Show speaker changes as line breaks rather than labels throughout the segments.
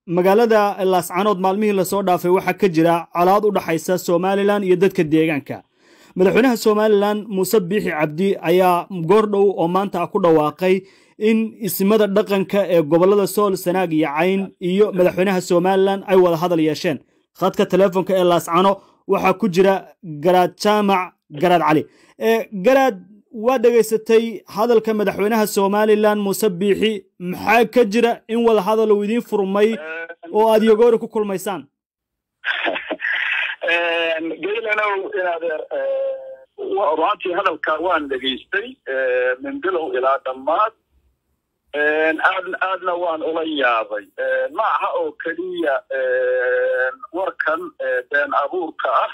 magaalada laascanood maalmihii lasoo dhaafay waxaa ka jira colaad u dhaxaysa somalilan iyo dadka deegaanka madaxweynaha somalilan muuse biixi cabdi ayaa goordhow oo maanta ku dhawaaqay in isimada dhaqanka ee gobolada sool sanaag iyo cayn iyo madaxweynaha somalilan ay wada hadal yeesheen khadka teleefonka ee laascano waxaa ku jira garaad jaamac garaad cali garaad waa dhegaysatay hadalka madaxweynaha somalilan muuse biixi maxaa ka jira in wada hadal uu idiin furmay oo aad yogoori ku kulmaysaan
gaylanow inadeer ruantii hadalka waan dhegaystay min bilow ilaa dhammaad aad aadna waan ula yaabay ma aha oo keliya warkan been abuurka ah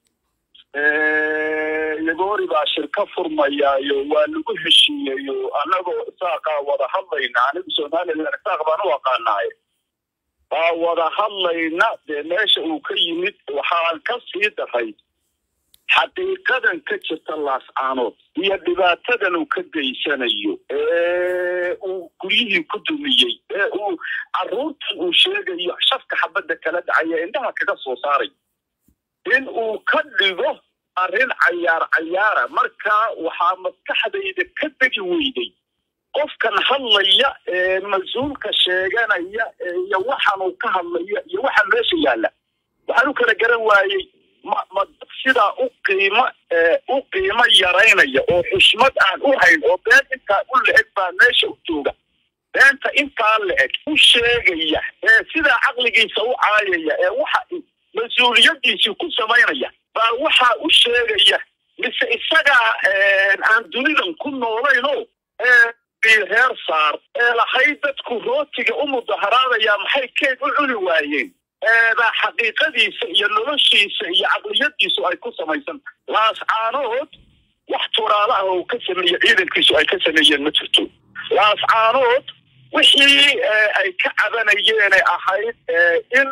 yagoori baa shirka furmayaayo waa lagu heshiiyeyo annagoo isaaqaa wada hadlayna anigu somalilan isaaq baan u aqaanaaye baa wada hadlayna dee meesha uu ka yimid waxaan ka sii daray xaqiiqadan ka jirta laascaanood iyo dhibaatadan uu ka geysanayo ee uu guryihii ku dumiyey ee uu carruurtan uu sheegayo shafka xabadda kala dhacaya indhaha kaga soo saaray in uu ka dhigo arrin cayaar cayaara markaa waxaa maskaxdayda ka degi weyday qofkan hadlaya ee mas-uulka sheeganaya iyo waxaan uu ka hadlaya iyo waxa meesha yaalla waxaan u kala garan waayey ma ma dad sidaa u qiimo u qiimo yaraynaya oo xushmad aan u hayn oo been intaa u la-eg baa meesha u jooga beenta intaa la-eg u sheegaya ee sidaa caqligiisa u caayaya ee waxa mas-uuliyadiisii ku samaynaya baa waxaa u sheegaya mise isagaa aan dunidan ku noolayno reer saar ee lahayd dadku rootiga u mudaharaadaya maxay keeg u cuni waayeen baa xaqiiqadiisa iyo noloshiisa iyo caqliyadiisu ay ku samaysan laascaanood wax turaala ah oo ka sameeye ciidankiisu ay ka sameeyeen ma jirto laascaanood wixii ay ka cabanayeene ahayd in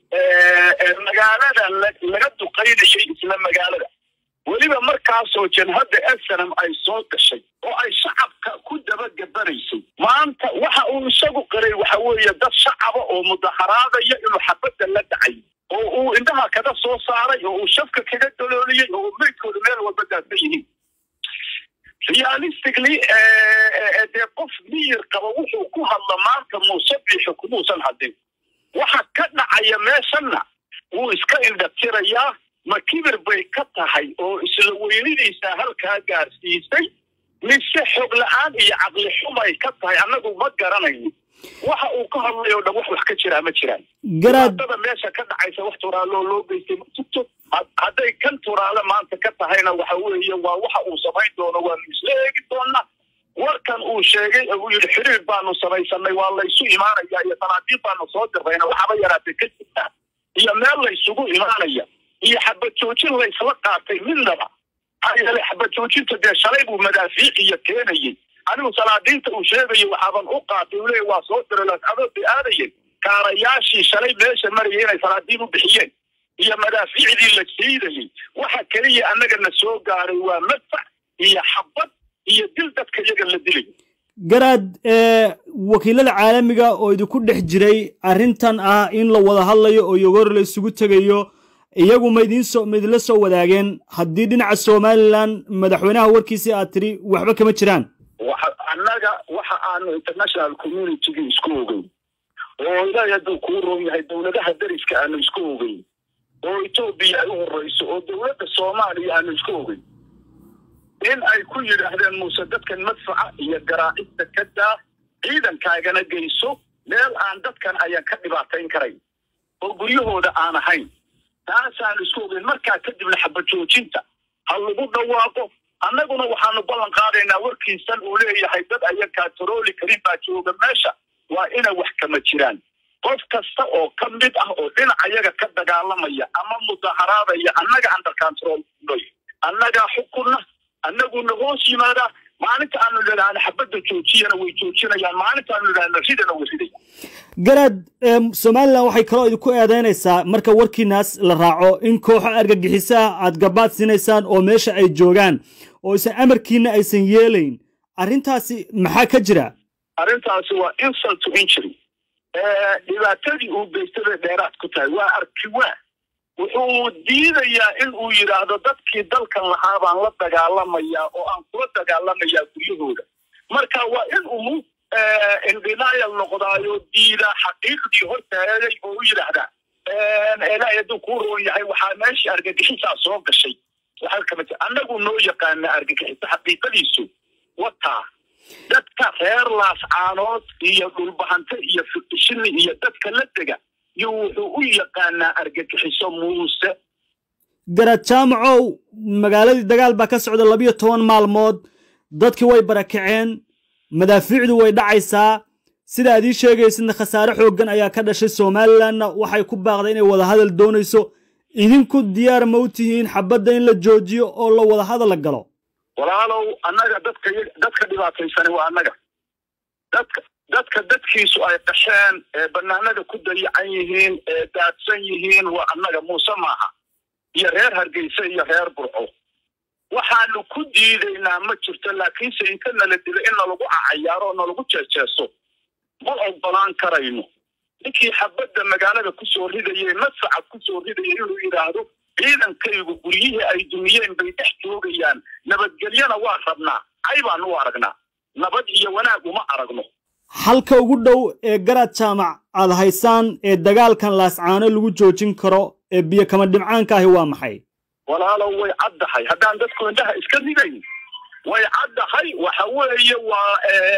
magaalada laga duqaynayay isla magaalada weliba markaasoo janhadda esenam ay soo gashay oo ay shacabka ku dabagabanaysay maanta waxa uu isagu qiray waxa weeye dad shacaba oo mudaharaadaya inuu xabadda la dhacay oo uu indhaha kaga soo saaray oo uu shafka kaga dalooliyey oo uu meydkooda meel walba daadsan yihiin realistically dee qof miyir qaba wuxuu ku hadla maanta muuse biixi kumuusan hadin waxa ka dhacaya meeshanna wuu iska indhatirayaa ma kibir bay ka tahay oo isla weynidiisa halkaa gaarsiisay mise xog la-aan iyo caqli xumay ka tahay annagu ma garanayno waxa uu ka hadlay oo dhan wax wax ka jiraa ma jiraan garaadada meesha ka dhacaysa wax turaaloo loo geystay ma jirto hadday kan turaale maanta ka tahayna waxa weeye waa waxa uu samayn doono waanu isla eegi doonaa warkan uu sheegay oo uu yidhi xiriir baanu samaysanay waa laysu imaanaya iyo sanaabiin baanu soo dirrayna waxaba yaraatay ka jirta iyo meel laysugu imaanaya iyo xabad joojin laysla qaatay midnaba maxaa yeelay xabad joojinta dee shalay buu madaafiiciya keenayey anigu salaadiinta uu sheegayo waxaaban u qaatay uu leeya waa soo diray laascadood bay aadayeen kaarayaashii shalay meesha marayay inay salaadiin u bixiyeen iyo madaafiicdii la siidayey waxa keliya annagana soo gaaray waa madfac iyo xabad iyo dil dadka iyaga la dilay
garaad wakiilada caalamiga oo idinku dhex jiray arrintan ah in la wada hadlayo oo yogoor la isugu tegayo iyagu ma idinsoo ma idinla soo wadaageen haddii dhinaca somalilan madaxweynaha warkiisii aad tiri waxba kama jiraan
annaga waxa aanu international communitygii isku ogeyn oo ilaahay hadduu kuu roon yahay dowladaha dariska aanu isku ogeyn oo etoobiya ay u horreyso oo dowladda soomaaliya aanu isku ogeyn in ay ku yidhaahdeen muuse dadkan madfaca iyo garaacista ka daa ciidankaagana geyso meel aan dadkan ayaan ka dhibaatayn karayn oo guryahooda aan ahayn taasaanu isku ogeyn markaa kadibna xabajoojinta ha lagu dhawaaqo annaguna waxaanu ballan qaadaynaa warkiisan uu leeyahay dad ayakaa tarooli karin baa jooga meesha waa ina wax kama jiraan qof kasta oo ka mid ah oo dhinac ayaga ka dagaalamaya ama mudaharaadaya annaga under control noy annagaa xukunna annaguna hoos yimaadaa maalinta aanu nidhaahno xabadda joojiyana way joojinayaan maalinta aanu nidhaahno ridana way ridayaan
garaad somalilan waxay kaloo idinku eedaynaysaa marka warkiinaas la raaco in kooxo argagixisaha aad gabaad siinaysaan oo meesha ay joogaan oo isan amarkiina aysan yeelayn arrintaasi maxaa ka jira
arrintaasi waa insult to injury dhibaatadii uu geystay dheeraad ku tahay waa arki waa wuxuu diidayaa in uu yidhaahdo dadkii dalkan lahaa baan la dagaalamayaa oo aan kula dagaalamayaa guryahooda marka waa in uu indinaayal noqdaayo diidaa xaqiiqdii hortaagay oo u yidhaahdaa ilaahay hadduu kuu roon yahay waxaa meeshii argagixisaa soo gashay annagu noo yaqaana argagixiso xaqiiqadiisu wataa dadka reer laascaanood iyo dhulbahante iyo fiqishini iyo dadka la dega iyo wuxuu u yaqaanaa argagixiso muuse
garad jaamacow magaaladii dagaal baa ka socda labiyo toban maalmood dadkii way barakaceen madaafiicdu way dhacaysaa sida aad ii sheegaysidna khasaare xooggan ayaa ka dhashay somalilanna waxay ku baaqday inay wadahadal doonayso idinku diyaar ma u tihiin xabadda in la joojiyo oo la wadahadal la galo
walaalow annaga dadka dadka dhibaataysani waa annaga dadka dadka dadkiisu ay qasheen ee banaanada ku dayacan yihiin ee daadsan yihiin waa annaga muuse maaha iyo reer hargeysa iyo reer burco waxaanu ku diidaynaa ma jirto laakiinse inta nala dilo in nalagu cacayaaro oo nalagu jeejeeso ma ogolaan karayno ninkii xabadda magaalada kusoo ridayay masacad kusoo ridayay inuu yidhaahdo ciidankaygu guryihii ay dumiyeen bay dhex joogayaan nabadgelyana waa rabnaa cay baanu u aragnaa nabad iyo wanaag uma aragno
xalka ugu dhow ee garaad jaamac aad haysaan ee dagaalkan laascaano lagu joojin karo ee biyo kama dhimcaanka ahi waa maxay
walaalow way caddahay haddaan dadku indhaha iska ridayn way caddahay waxa weeye waa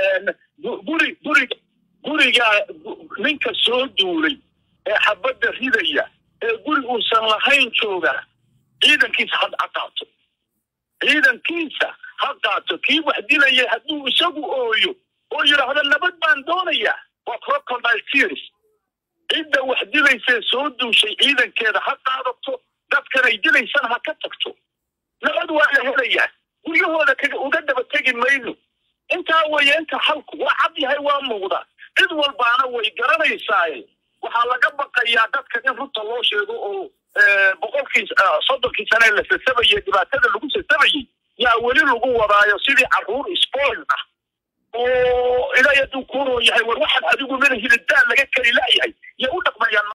guri guriga guriga ninka soo duulay ee xabadda ridaya ee guri uusan lahayn jooga ciidankiisa ha qaato ciidankiisa ha qaato kii wax dilaya hadduu isagu ooyo oo yidhaahdo nabad baan doonayaa waa crocodile tears cidda wax dilaysee soo duushay ciidankeeda ha qaadato dadkan ay dilaysana ha ka tagto nabad waa la helayaa guryahooda kaga uga daba tegi mayno intaa weeye inta halku waa cad yahay waa muuqda cid walbaana way garanaysaaye waxaa laga baqayaa dadka in runta loo sheego oo boqolkii soddonkii sane la sasabayey dhibaatada lagu sasabayey yaa weli lagu wadaayo sidii carruur spoil ah oo ilaahay hadduu kuuroo yahay war waxaan adigu mana hilidaan laga kari la'yahay iyo u dhaqmayaan